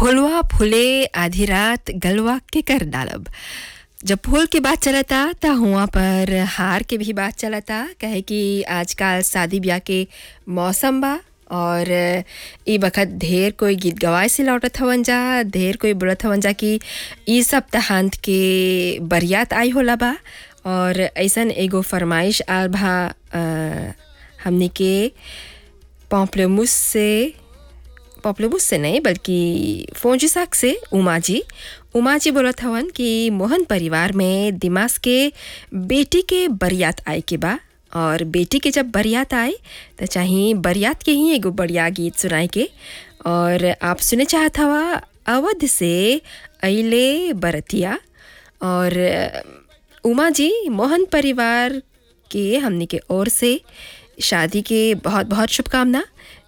फुलवा फुले आधी रात गलवा के कर डालब जब फूल के बात चलता त हुआ पर हार के भी बात चलता कहे कि आजकल शादी ब्याह के मौसम बा और ई बखत ढेर कोई गीत गवाए से लौटत हवन जा ढेर कोई बोलत हवन जा कि ई सप्ताहांत के बरियात आई होला बा और ऐसन एगो फरमाइश आल बा अ, हमनी के पॉम्पलेमुस से पॉपुलर से नहीं बल्कि फोंजिसाक से उमा जी उमा जी बोलत हवन कि मोहन परिवार में दिमाग के बेटी के बरियात आए के बा और बेटी के जब बरियात आए तो चाहे बरियात के ही एगो बढ़िया गीत सुनाए के और आप सुने चाहत हवा अवध से अले बरतिया और उमा जी मोहन परिवार के हमने के ओर से शादी के बहुत बहुत शुभकामना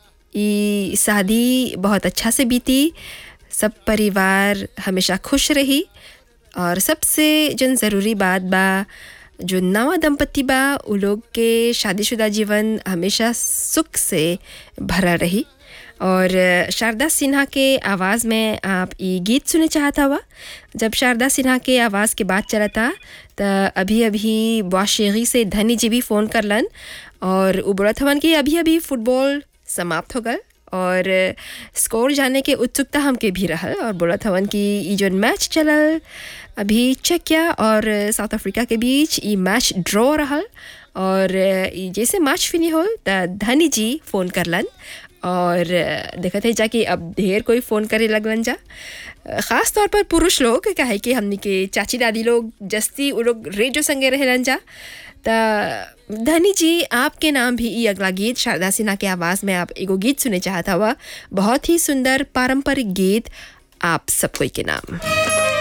ई शादी बहुत अच्छा से बीती सब परिवार हमेशा खुश रही और सबसे जन ज़रूरी बात बा जो नवा दंपति बा उ लोग के शादीशुदा जीवन हमेशा सुख से भरा रही और शारदा सिन्हा के आवाज़ में आप ये गीत सुने चाहता हुआ जब शारदा सिन्हा के आवाज़ के बात चलता त अभी अभी वाशेगी से धनी जी भी फ़ोन करलन और उ बोलत हवन कि अभी अभी फुटबॉल समाप्त हो गल और स्कोर जाने के उत्सुकता हमके भी रहल और बोलत हवन कि ई जो मैच चलल अभी चेकिया और साउथ अफ्रीका के बीच ई मैच ड्रॉ रहल और ई जैसे मैच फिनी होल त धनी जी फ़ोन करलन और देखत है जाकि अब ढेर कोई फ़ोन करे लगलन जा ख़ास तौर पर पुरुष लोग काहे कि हमनी के चाची दादी लोग जस्ती उ लोग रेडियो संगे रहेलन जा त धनी जी आपके नाम भी ई अगला गीत शारदा सिन्हा के आवाज़ में आप एगो गीत सुने चाहता हुआ बहुत ही सुंदर पारंपरिक गीत आप सब कोई के नाम